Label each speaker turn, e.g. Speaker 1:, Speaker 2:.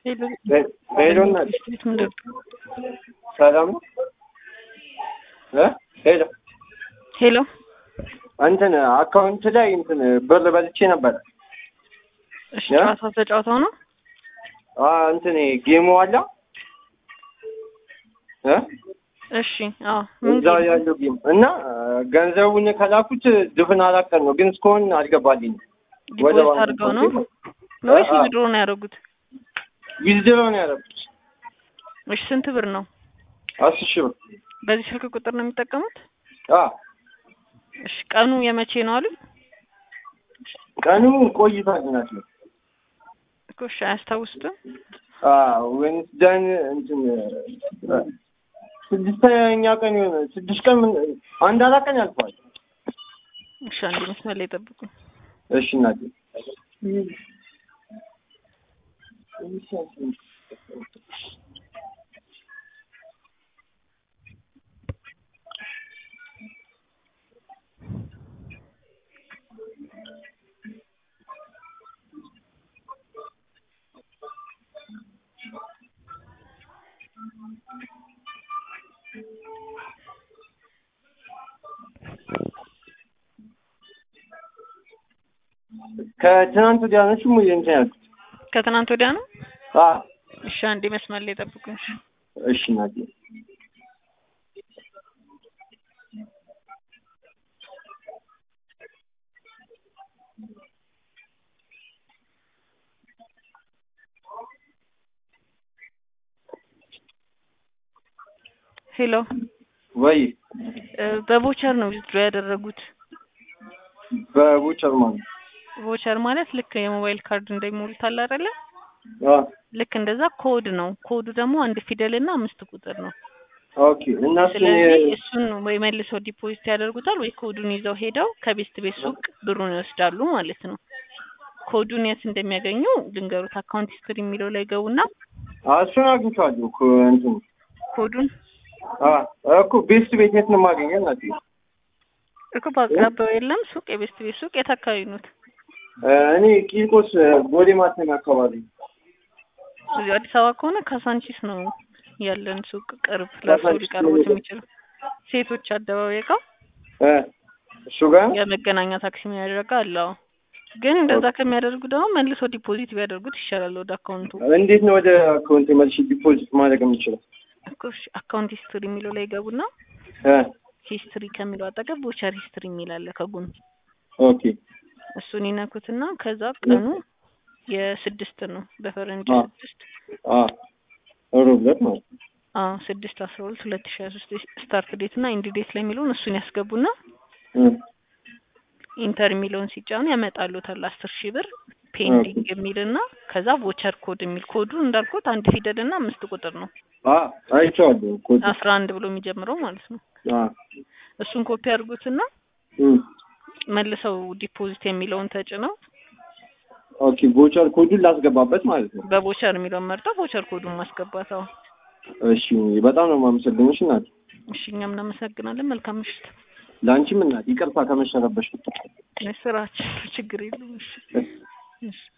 Speaker 1: ሄሎ እናት ሰላም ነው እ ሄሎ
Speaker 2: ሄሎ
Speaker 1: እንትን አካውንት ላይ እንትን ብር በልቼ ነበር።
Speaker 2: እሺ
Speaker 1: ያ?
Speaker 2: ጨዋታ ተጫውተው ነው
Speaker 1: አ እንትን ጌሙ አለ እ
Speaker 2: እሺ አዎ ምን
Speaker 1: እዛ ያለው ጌም እና ገንዘቡን ከላኩት ድፍን አራት ቀን ነው፣ ግን እስካሁን አልገባልኝም። ወደ
Speaker 2: ዲፖዚት
Speaker 1: ባንክ
Speaker 2: አድርገው ነው
Speaker 1: አካውንቴ
Speaker 2: ወይስ
Speaker 1: አ-
Speaker 2: ዊድሮ ነው ያደረጉት?
Speaker 1: ዊዝድሮ ነው ያደረኩት
Speaker 2: እሺ ስንት ብር ነው?
Speaker 1: አስር ሺህ ብር።
Speaker 2: በዚህ ስልክ ቁጥር ነው የሚጠቀሙት?
Speaker 1: አ
Speaker 2: እሺ ቀኑ የመቼ ነው አሉ?
Speaker 1: ቀኑ ቆይቷል ናት ነው
Speaker 2: እኮ እሺ አያስታውሱትም?
Speaker 1: አ ዌንስደን እንትን እ፣ ስድስተኛ ቀን የሆነ ስድስት ቀን ምን አንድ አራት ቀን ያልፈዋል።
Speaker 2: እሺ አንድ መስመር ላይ ጠብቁኝ።
Speaker 1: እሺ እናቴ ከትናንት ወዲያ ነው እሱ ሙሉ እንትን ያልኩት።
Speaker 2: ከትናንት ወዲያ ነው?
Speaker 1: አ
Speaker 2: እሺ አንድ መስመር ላይ ጠብቁኝ። እሺ
Speaker 1: እሺ እናቴ
Speaker 2: ሄሎ
Speaker 1: ወይ
Speaker 2: እ፣ በቮቸር ነው ዊዝድሮ ያደረጉት።
Speaker 1: በቡቸር ማለት
Speaker 2: ቮቸር ማለት ልክ የሞባይል ካርድ እንደሚሞሉት አለ አይደለ?
Speaker 1: አ
Speaker 2: ልክ እንደዛ ኮድ ነው። ኮዱ ደግሞ አንድ ፊደል እና አምስት ቁጥር ነው።
Speaker 1: ኦኬ እና እሱን
Speaker 2: ስለዚህ
Speaker 1: የ-
Speaker 2: እሱን ወይ መልሰው ዲፖዚት ያደርጉታል ወይ ኮዱን ይዘው ሄደው ከቤስት ቤት ሱቅ ብሩን ይወስዳሉ ማለት ነው። ኮዱን የት እንደሚያገኙ ልንገሩት። አካውንት ሂስትሪ የሚለው ላይ ገቡና
Speaker 1: አ እሱን አግኝቼዋለሁ እኮ እንትን
Speaker 2: ኮዱን
Speaker 1: አ እኮ ቤስት ቤት የት ነው የማገኘው እናቴ?
Speaker 2: እኮ በአቅራቢያው የለም ሱቅ፣ የቤስት ቤት ሱቅ የት አካባቢ ኖት?
Speaker 1: እ፣ እኔ ቂርቆስ እ፣ ቦሌ ማተሚያ አካባቢ
Speaker 2: እዚሁ አዲስ አበባ ከሆነ ካሳንቺስ ነው ያለን ሱቅ ቅርብ ለእርሶ
Speaker 1: ካሳንቺስ
Speaker 2: ሊቀርቡት
Speaker 1: ነው
Speaker 2: የሚችለው ሴቶች አደባባይ ጋር
Speaker 1: እ፣ እሱ ጋር
Speaker 2: የመገናኛ ታክሲ የሚያደርጋ አለው። ግን እንደዛ ከሚያደርጉ ደግሞ መልሶ ዲፖዚት ቢያደርጉት ይሻላል ወደ አካውንቱ።
Speaker 1: እንዴት ነው ወደ አካውንት መልሼ ዲፖዚት ማድረግ የምችለው?
Speaker 2: እኮ እሺ፣ አካውንት ሂስትሪ የሚለው ላይ ገቡና
Speaker 1: እ፣
Speaker 2: ሂስትሪ ከሚለው አጠገብ ቦቸር ሂስትሪ የሚል አለ ከጎን
Speaker 1: ኦኬ
Speaker 2: እሱን ይነኩትና ከዛ ቀኑ የስድስት ነው በፈረንጅ
Speaker 1: አ።
Speaker 2: ስድስት
Speaker 1: አ ሮብ ዕለት ማለት ነው።
Speaker 2: አዎ ስድስት አስራ ሁለት ሁለት ሺ ሀያ ሶስት ስታርት ዴት እና ኢንድ ዴት ላይ የሚለውን እሱን ያስገቡና
Speaker 1: እ፣
Speaker 2: ኢንተር የሚለውን ሲጫኑ ያመጣሉታል አስር ሺህ ብር ፔንዲንግ የሚልና ከዛ ቮቸር ኮድ የሚል ኮዱ እንዳልኩት አንድ ፊደል እና አምስት ቁጥር ነው
Speaker 1: አ አይቼዋለሁ እኮ
Speaker 2: አስራ አንድ ብሎ የሚጀምረው ማለት ነው
Speaker 1: አ
Speaker 2: እሱን ኮፒ አድርጉትና
Speaker 1: እ፣
Speaker 2: መልሰው ዲፖዚት የሚለውን ተጭነው
Speaker 1: ኦኬ ቦቸር ኮዱን ላስገባበት ማለት ነው።
Speaker 2: በቮቸር የሚለውን መርጠው ቮቸር ኮዱን ማስገባት አዎ
Speaker 1: እሺ በጣም ነው የማመሰግንሽ እናት።
Speaker 2: እሺ እኛም እናመሰግናለን መልካም ምሽት
Speaker 1: ለአንቺም እናት ይቅርታ ከመሸረበሽ
Speaker 2: ስራችን ችግር የለውም እሺ እሺ